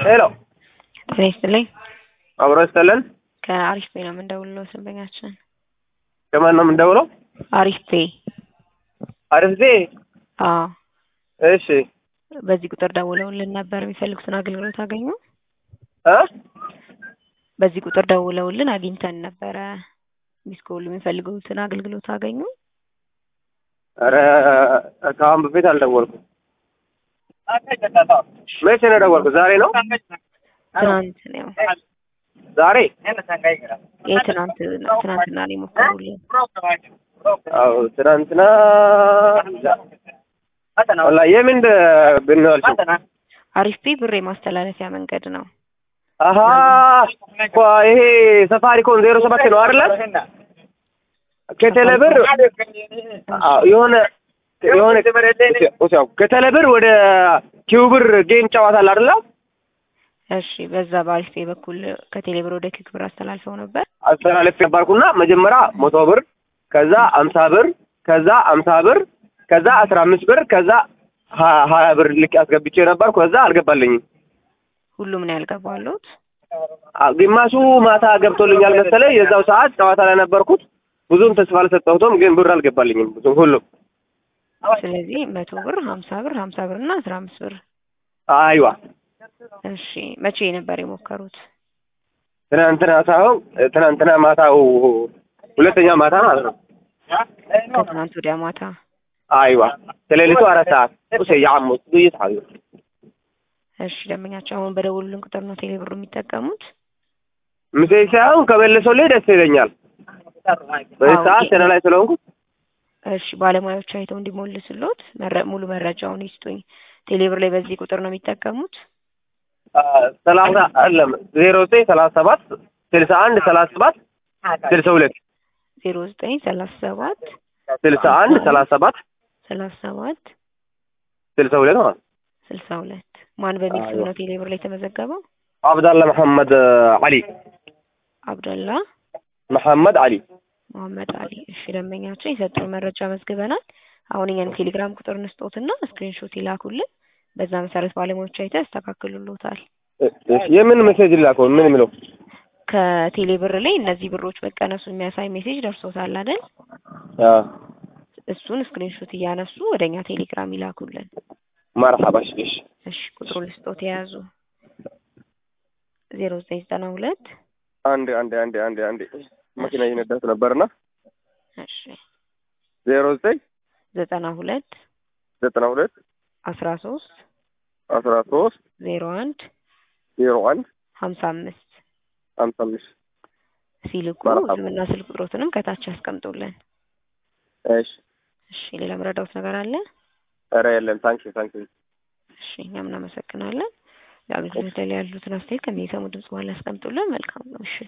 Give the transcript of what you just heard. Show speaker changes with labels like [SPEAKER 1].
[SPEAKER 1] ሄሎ
[SPEAKER 2] ጤና ይስጥልኝ።
[SPEAKER 1] አብሮ ይስጥልን።
[SPEAKER 2] ከአሪፍ ፔ ነው የምንደውለው ደንበኛችን።
[SPEAKER 1] ከማን ነው የምንደውለው?
[SPEAKER 2] አሪፍ ፔ።
[SPEAKER 1] አሪፍ ዜ
[SPEAKER 2] አዎ፣
[SPEAKER 1] እሺ
[SPEAKER 2] በዚህ ቁጥር ደውለውልን ነበር። የሚፈልጉትን አገልግሎት አገኙ?
[SPEAKER 1] እ
[SPEAKER 2] በዚህ ቁጥር ደውለውልን አግኝተን ነበረ። ሚስኮል የሚፈልጉትን አገልግሎት አገኙ?
[SPEAKER 1] ኧረ ከአሁን በፊት አልደወልኩም። መቼ ነው የደወልኩት? ዛሬ ነው
[SPEAKER 2] ትናንት ነው
[SPEAKER 1] ዛሬ
[SPEAKER 2] የትናንት ትናንትና ነው የሞከሩልን።
[SPEAKER 1] አዎ ትናንትና ወላሂ የምን ብንዋልሽው
[SPEAKER 2] አሪፍ ፔ ብር የማስተላለፊያ መንገድ ነው።
[SPEAKER 1] አሀ እኮ ይሄ ሰፋሪኮም ዜሮ ሰባት ነው አይደለ? ከቴሌብር አዎ፣ የሆነ የሆነ ከቴሌብር ወደ ኪውብር ጌም ጨዋታ አለ አይደለ?
[SPEAKER 2] እሺ፣ በዛ በአሪፍ ፔ በኩል ከቴሌብር ወደ ኪክ ብር አስተላልፈው ነበር።
[SPEAKER 1] አስተላለፍ ነበርኩና መጀመሪያ መቶ ብር ከዛ አምሳ ብር ከዛ አምሳ ብር ከዛ አስራ አምስት ብር ከዛ ሀ- ሀያ ብር ልክ አስገብቼ ነበርኩ። ከዛ አልገባልኝም።
[SPEAKER 2] ሁሉም ነው ያልገባሉት።
[SPEAKER 1] አ- ግማሹ ማታ ገብቶልኛል መሰለኝ። የዛው ሰዓት ጨዋታ ላይ ነበርኩት። ብዙም ተስፋ አልሰጠሁትም፣ ግን ብር አልገባልኝም ብዙም ሁሉም።
[SPEAKER 2] ስለዚህ መቶ ብር፣ ሀምሳ ብር፣ ሀምሳ ብር እና አስራ አምስት ብር።
[SPEAKER 1] አይዋ
[SPEAKER 2] እሺ መቼ ነበር የሞከሩት?
[SPEAKER 1] ትናንትና ሳይሆን ትናንትና ማታው ሁለተኛ ማታ ማለት ነው።
[SPEAKER 2] ከትናንት ወዲያ ማታ።
[SPEAKER 1] አይዋ ከሌሊቱ አራት ሰዓት ኡሴ ያሙት ዱይት ሀዩ
[SPEAKER 2] እሺ ደንበኛቸው አሁን በደወሉልን ቁጥር ነው ቴሌብር የሚጠቀሙት?
[SPEAKER 1] ምሴ ሳይሆን ከመለሰልኝ ደስ ይለኛል። በዚህ
[SPEAKER 2] አዎ፣
[SPEAKER 1] ሰዓት ስራ ላይ ስለሆንኩ
[SPEAKER 2] እሺ ባለሙያዎች አይተው እንዲሞልስሎት መረ- ሙሉ መረጃውን ይስጡኝ። ቴሌብር ላይ በዚህ ቁጥር ነው የሚጠቀሙት?
[SPEAKER 1] ሰላሳ አለም ዜሮ ዘጠኝ ሰላሳ ሰባት ስልሳ አንድ ሰላሳ ሰባት ስልሳ ሁለት
[SPEAKER 2] ዜሮ ዘጠኝ ሰላሳ ሰባት
[SPEAKER 1] ስልሳ አንድ ሰላሳ ሰባት
[SPEAKER 2] ሰላሳ ሰባት
[SPEAKER 1] ስልሳ ሁለት ማለት ነው።
[SPEAKER 2] ስልሳ ሁለት ማን በሚል ስም
[SPEAKER 1] አይዋ።
[SPEAKER 2] ነው ቴሌብር ላይ የተመዘገበው?
[SPEAKER 1] አብዳላ መሐመድ አሊ
[SPEAKER 2] አብደላ
[SPEAKER 1] መሐመድ አሊ
[SPEAKER 2] መሐመድ አሊ። እሺ ደንበኛቸው የሰጡን መረጃ መዝግበናል። አሁን እኛን ቴሌግራም ቁጥር እንስጦትና ስክሪንሾት ይላኩልን። በዛ መሰረት ባለሙያዎች አይተው ያስተካክሉሎታል።
[SPEAKER 1] እሺ፣ የምን ሜሴጅ ላከው? ምን የሚለው
[SPEAKER 2] ከቴሌብር ላይ እነዚህ ብሮች መቀነሱ የሚያሳይ ሜሴጅ ደርሶታል አይደል?
[SPEAKER 1] አ
[SPEAKER 2] እሱን ስክሪንሾት እያነሱ ወደ እኛ ቴሌግራም ይላኩልን።
[SPEAKER 1] መርሐባ። እሺ፣ እሺ፣
[SPEAKER 2] እሺ ቁጥሩን ልስጦት የያዙ ዜሮ ዘጠኝ ዘጠና ሁለት
[SPEAKER 1] አንድ አንድ አንድ አንድ አንድ መኪና እየነዳሁት ነበርና
[SPEAKER 2] እሺ
[SPEAKER 1] ዜሮ ዘጠኝ
[SPEAKER 2] ዘጠና ሁለት
[SPEAKER 1] ዘጠና ሁለት
[SPEAKER 2] አስራ ሶስት
[SPEAKER 1] አስራ ሶስት
[SPEAKER 2] ዜሮ አንድ
[SPEAKER 1] ዜሮ አንድ
[SPEAKER 2] ሀምሳ አምስት
[SPEAKER 1] ሀምሳ አምስት
[SPEAKER 2] ሲልኩ
[SPEAKER 1] መርሐባ።
[SPEAKER 2] ስምና ስልክ ቁጥሮትንም ከታች ያስቀምጡልን።
[SPEAKER 1] እሺ።
[SPEAKER 2] እሺ ሌላ መረዳውት ነገር አለ?
[SPEAKER 1] ኧረ የለም። ታንኪ ታንኪ
[SPEAKER 2] እሺ እኛም እናመሰግናለን። የአገልግሎት ላይ ያሉትን አስተያየት ከሚሰሙ ድምጽ በኋላ ያስቀምጡልን። መልካም ነው። እሺ